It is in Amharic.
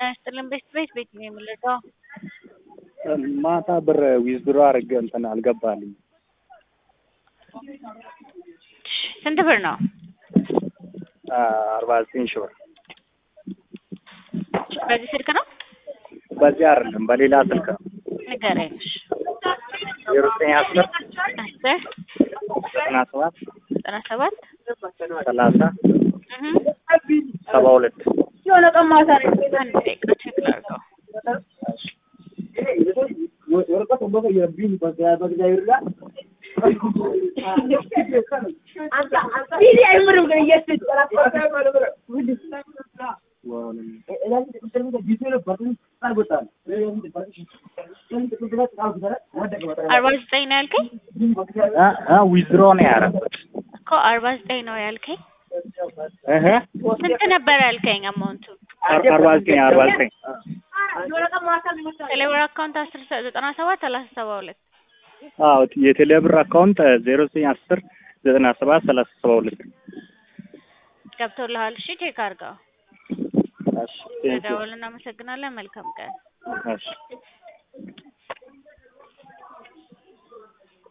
ጤና ይስጥልን ቤት ቤት ቤት ነው የምልቀው። ማታ ብር ዊዝድሮ አድርጌ እንትን አልገባልኝ። ስንት ብር ነው? አርባ ዘጠኝ ሺህ ብር በዚህ ስልክ ነው? በዚህ አይደለም በሌላ ስልክ ነው። ንገረኝ። ዜሮ ዘጠኝ አስር አስር ዘጠና ሰባት ዘጠና ሰባት ሰላሳ እህ ሰባ ሁለት አንድ ደቂቃ ቼክ ላድርገው። አርባ ዘጠኝ ነው ያልከኝ ዊዝድሮ ነው ያደረኩት። እኮ አርባ ዘጠኝ ነው ያልከኝ። እህ ስንት ነበር ያልከኝ አማውንቱ? አርባ ዘጠኝ አርባ ዘጠኝ ቴሌብር አካውንት አስር ሰ- ዘጠና ሰባት ሰላሳ ሰባ ሁለት አዎ የቴሌብር አካውንት ዜሮ ዘጠኝ አስር ዘጠና ሰባት ሰላሳ ሰባ ሁለት ገብቶልሃል? እሺ ቼክ አድርገው። እሺ ቴንኪው ደውል። እናመሰግናለን። መልካም ቀን። እሺ